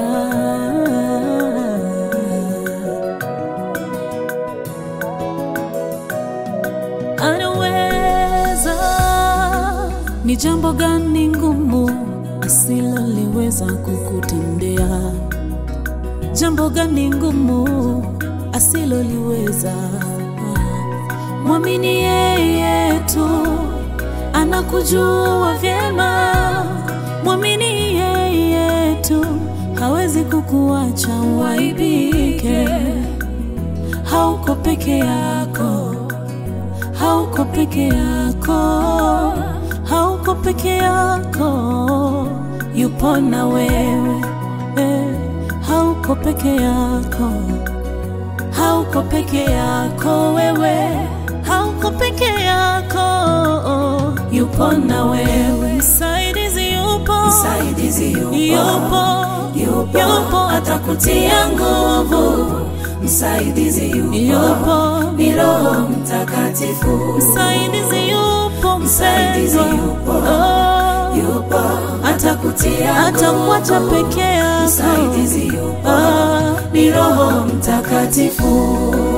anaweza. Ni jambo gani ngumu asiloliweza kukutendea? Jambo gani ngumu asiloliweza? Mwamini yeye tu, anakujua vyema. Mwamini yeye tu, hawezi kukuacha uaibike. Hauko peke yako, hauko peke yako, hauko peke yako, yupo na wewe eh, hauko peke yako, hauko peke yako wewe, hauko peke yako, yupo na wewe, msaidizi yupo, Msaidizi yupo, yupo, yupo, yupo, atakutia nguvu. Msaidizi yupo, yupo, ni Roho Mtakatifu. msaidizi yupo, Msaidizi mpendwa, yupo, oh, yupo, atakutia atakuacha nguvu. peke yako. Msaidizi yupo, Ah, ni Roho Mtakatifu.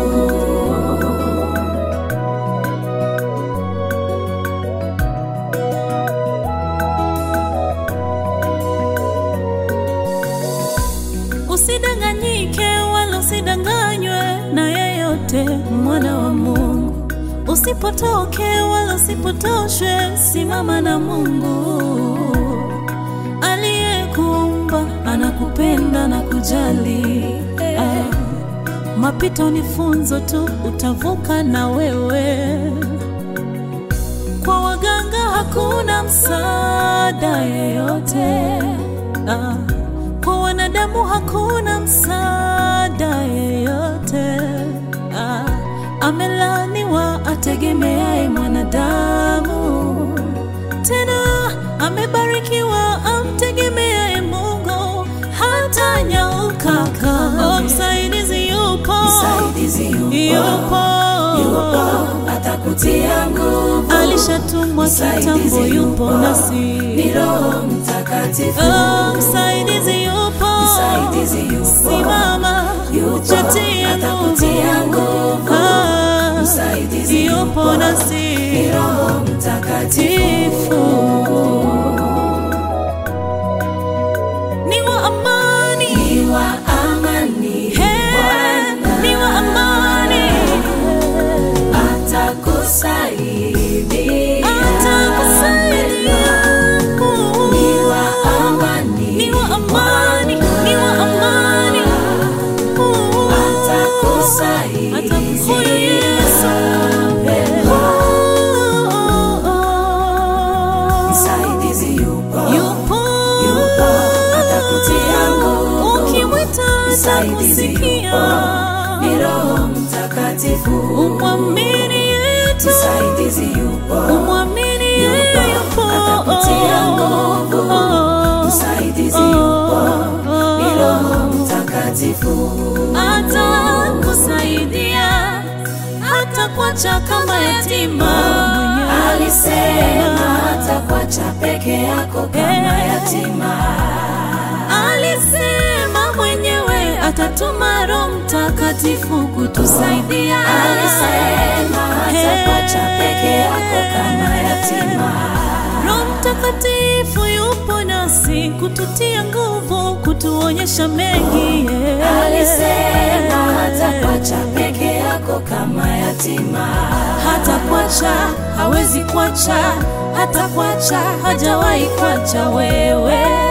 Usidanganyike wala usidanganywe na yeyote, mwana wa Mungu. Usipotoke wala usipotoshwe, simama na Mungu aliyekuumba, anakupenda na kujali. Ah, mapito ni funzo tu, utavuka na wewe. Kwa waganga hakuna msaada yeyote. Ah, kwa wanadamu hakuna msaada yeyote. Ah, amelaniwa ategemeaye mwanadamu, tena amebarikiwa amtegemeaye Mungu, hata nyauka kama msaidizi yupo, Msaidizi yupo, yupo, yupo, atakutia nguvu. alishatumwa kitambo, Msaidizi yupo nasi ni Roho Mtakatifu. Oh, msaidizi yupo, Msaidizi yupo, simama, yupo, jitie atakutia nguvu. Ah, Msaidizi yupo yupo, ni nasi Roho Mtakatifu. tifu ni wa amani, Ni wa amani, Hey, Bwana ni wa amani, atakusaidia. atakusaidia. Ni wa amani, Ni wa amani, ni wa amani. atakusaidia. Atakuhuyu Yesu. Msaidizi yupo, Yupo, yupo, atakutia nguvu. ukimwita Msaidizi atakusikia. yupo, ni Roho Mtakatifu. Umwamini yetu, Msaidizi yupo, umwamini yeye yupo, yupo. atakutia nguvu. Msaidizi yupo, ni Roho Mtakatifu. Atakusaidia, hatakuacha kama yatima. Alisema hatakuacha peke yako kama yatima. Alisema mwenyewe atatuma Roho Mtakatifu kutusaidia. Alisema hatakuacha peke yako kama yatima. Roho Mtakatifu yupo nasi kututia nguvu, kutuonyesha mengi. yeah. Alisema hatakuacha peke yako kama yatima. hata kuacha, hawezi kuacha, hata kuacha, hajawahi kuacha wewe.